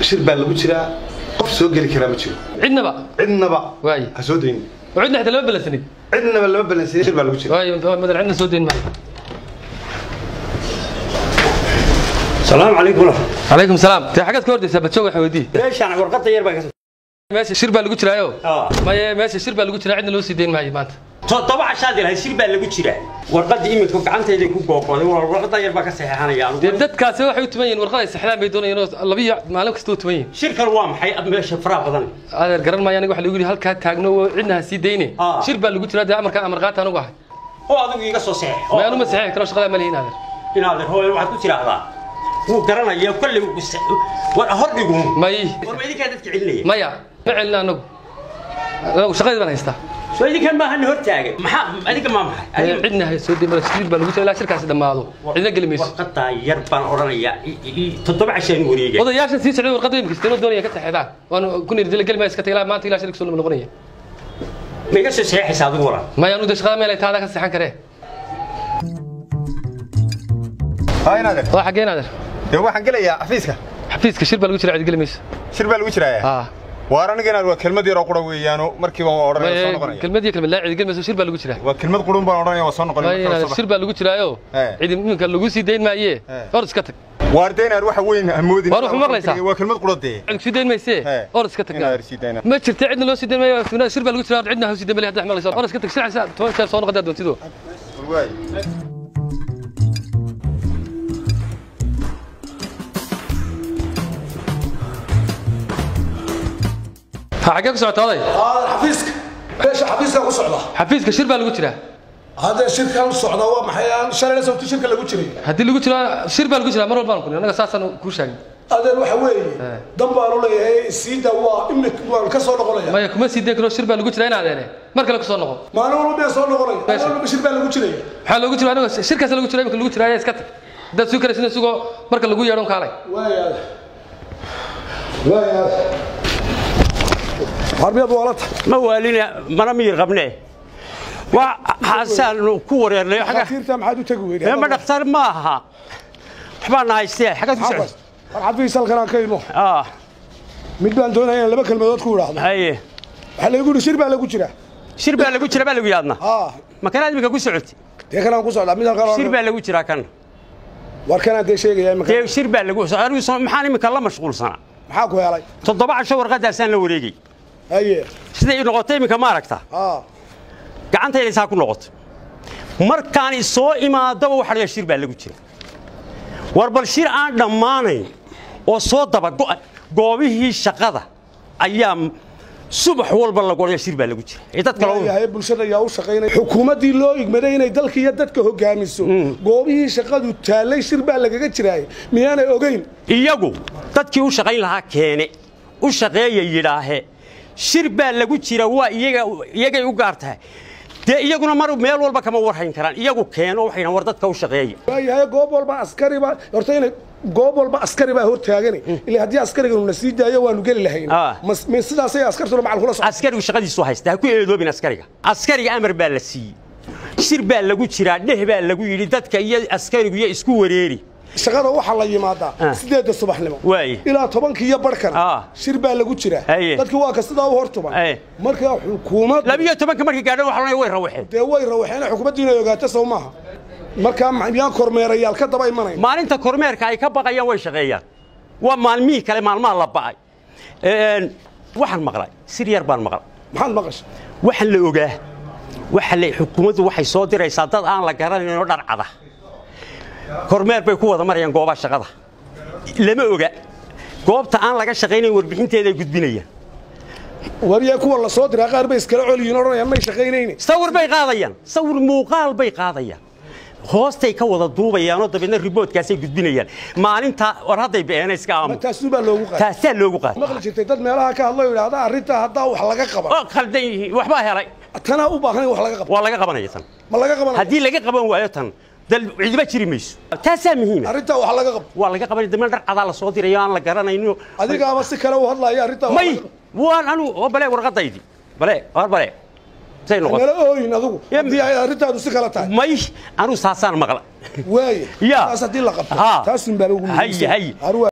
shir baa lagu jiraa qof soo geli karaa ma jiro cidnaba cidnaba waaye ha soo daynin oo cidna xitaa lama balansanin cidnaba lama balansiiya shir baa lagu jira waaye madan cidna soo dayn maayo salaamu calaykum calaykum salaam dee xaggaad ka hordaysaa badjoog waxa weydii meeshaan warqadda yar baa ka meesha shir baa lagu jiraayo Ah. maye meesha shir baa lagu jiraa cidna loo sii dayn maayo maanta toddoba cashaad ilahay shir baa lagu jiraa warqadda imidku gacantayday ku googoday warqadda yar baa ka saxeexanaya dee dadkaasi waxay u tuman yihiin warqad ay saxdaan bay doonayeen oo labiyo maalin kasta u tuman yihiin shirkan waa maxay meesha faraha badan adeer garan maayo aniga waxa lagu yidhi halkaa taagno oo cidna ha sii dayne Ah. shir baa lagu jiraa dee amarkaan amar qaata anugu ahay oo adigu iga soo saxeex ma anuma saxiixi karo shaqadaa ma lihiin adeer inaad hooyo waxaad ku tiraahdaa wuu garanaya kolley wuu kus- war hordhigu may war ma idinkaa dadka celinaya maya ma celina anagu anagu shaqadii baan haystaa soo idinkan maahan hortaagan maxaa adiga maa maxay Ee, Adiga- cidna ha soo dayn shir baa lagu jiraa ilaa shirkaasi dhammaado cidna geli mayso warqaddaa yar baan odhanayaa i- i- toddoba cashaan wareega odayaashan sii socday warqadda imika isteenoo doonaya ka saxeedaan waanu ku nirjila geli maya iska tagay ilaa maanta ilaa shirka soo noqonaya ma iga soo saxeexaysa adigu waran maya anu de shaqada meel ay taada ka saxan karee haa inaadeer waa xaggeen adeer dee waxaan gelayaa xafiiska xafiiska shir baa lagu jiraa cid geli mayso shir baa lagu jiraaya haa waar aniga inaad waa kelmad yaroo qura weeyaano markiiba waan odhanaya soo noqonaya kelmad iyo kelmad laa cid geli mayso shir baa lagu jiraa waa kelmad qurun baan odhanaya waa soo noqonaya maya markaa adeer soo shir baa lagu jiraayo Ee. cid iminka lagu sii dayn maaye Ee. or iska tag bax. waar dee inaad waxa weyn hamoodin Waar wuxuu maqlaysaa? waa kelmad qura dee cid sii dayn maysee Ee. or iska tag inaad sii dayna ma jirta cidna loo sii dayn maayo sunnada shir baa lagu jiraa cidna ha sii dayn maayo hadda maqlayso or iska tag sicasa toban jeer soo noqodaa doontido waay ha xaggee ku socota oday aadan xafiiska meesha xafiiska ku socda xafiiska shir baa lagu jiraa haddee shirkan socda waa maxay aan shalayna sababti shirka lagu jiray haddii lagu jiro shir baa lagu jiraa mar walbaan kun annaga saasaan kuu sheegay adeen waxa weeye dan baanu leeyahay siida waa imik waan ka soo noqonaya maya kuma sii dayn karo shir baa lagu jiraa in adeene mar kale ku soo noqo maalin walba been soo noqonaya maalin Meesha. walba shir baa lagu jiraya waxaa loogu jira anigo shirkaas lagu jira imika lagu jiraaye iska tag haddaad suu karaysin isagoo marka lagu yeedhon kaalay waayaada waayaada harbiyaad waa la tahay ma waalina mana miyir qabnee waa xaasaanu ku wareernay xagga xafiirta maxaad u tegi weyday ee ma dhakhtar ma aha waxbaa na haystee xaggaad ku Maxaa socota war xafiis halkan aan ka imo ah mid baan doonaya in laba kelmadood ku idhaahdo haye waxaa laygu yidhi shir baa lagu jira shir baa lagu jira baa lagu yaadna haa ma kanaad imika ku socoti dee kanaan ku socdaa mid halkan shir baa lagu jiraa kan war kanaan dee sheegaya imika dee shir baa lagu anigu soo- maxaan imika la mashquulsanaa maxaa ku helay toddoba casho warqadaasaan la wareegay haye siday noqotay imika ma aragta haa gacantayda isaa ku noqoto markaan soo imaadaba waxa la shir baa lagu jira war bal shir aan dhammaanayn oo soo daba go'a goobihii shaqada ayaa subax walba lagu odhaya shir baa lagu jira ee dadka loo yahay bulshada ayaa u shaqaynaya xukuumaddii loo igmaday inay dalka iyo dadka hogaamiso goobihii shaqadu taallay shir baa lagaga jiraayay miyaanay ogeyn iyagu dadkii u shaqayn lahaa keene u shaqeeya yidhaahe shir baa lagu jira waa iyaga iyagay u gaar tahay dee iyaguna mar meel walba kama warhayn karaan iyagu keeno waxay dhahaan war dadka u shaqeeya waayahay goob walba askari baa horta inay goob walba askari baa hortaagani ilaa haddii askariganu na sii daayo waanu geli lahayn Ah. Mas- ma sidaasay askartuna macal kula socon askarigu shaqadiisu haysta ha ku eedoobin askariga askariga amar baa la siiyey shir baa lagu jiraa dheh baa lagu yidhi dadka iyo askarigu iyo isku wareeri shaqada waxaa la yimaadaa Ah. sideedda subaxnimo Waaye. ilaa tobankii iyo barhkana Ah. shir baa lagu jiraa Haye. dadkii waa ka sidaa u hortuban Haye. marka xukuumad labiyo tobanka markii gaadhan waxa la way rawaxeen dee way rawaxeen xukuumaddu inay ogaato sow maaha markaa miyaan kormeerayaal ka daba imanay maalinta kormeerka ay ka baqayaan way shaqeeyaan waa maalmihii kale maalmaha la ba'ay Een, waxaan maqlay sir yar baan maqlay maxaad maqashay waxaan la ogaa waxa la xukuumaddu waxay soo diraysaa dad aan la garanayn oo dharcada kormeer bay ku wada marayaan goobaha shaqada lama oga goobta aan laga shaqaynayn warbixinteeda ay gudbinayaan wariya kuwa la soo diraa qaar bay iskala coliyiin odhanayaan may shaqaynayne sawir bay qaadayaan sawir muuqaal bay qaadayaan hoostay ka wada duubayaanoo dabeedna riboodkaasay gudbinayaan maalinta war hadday beenay iska aamu taasuu baa loogu qaaday taasaa loogu qaaday maqli jirtay dad meelaha ka hadlo yidhaahda arrintaa haddaa wax laga qaban oo khaldan yihiin waxbaa helay tanaa u baahan in wax laga qabto waa laga qabanaya tan ma laga qaban haddii laga qaban waayo tan dal cidiba jiri mayso taasaa muhiima arrintaa wax laga qabto waa laga qabanaya dabeedna dharcadaa la soo dirayo aan la garanayno adigaaba si kale u hadlaya arrintaa wax may laga qabto. waan anu oo bale warqadaydii bale war bale say noqon nala ooyin adigu Ya- haddii ay arrintaadu si kale tahay may anu saasaan maqla waaye Ya. taas haddii la qabto Haa. taasun baa lagu Haye, haye. Arwa-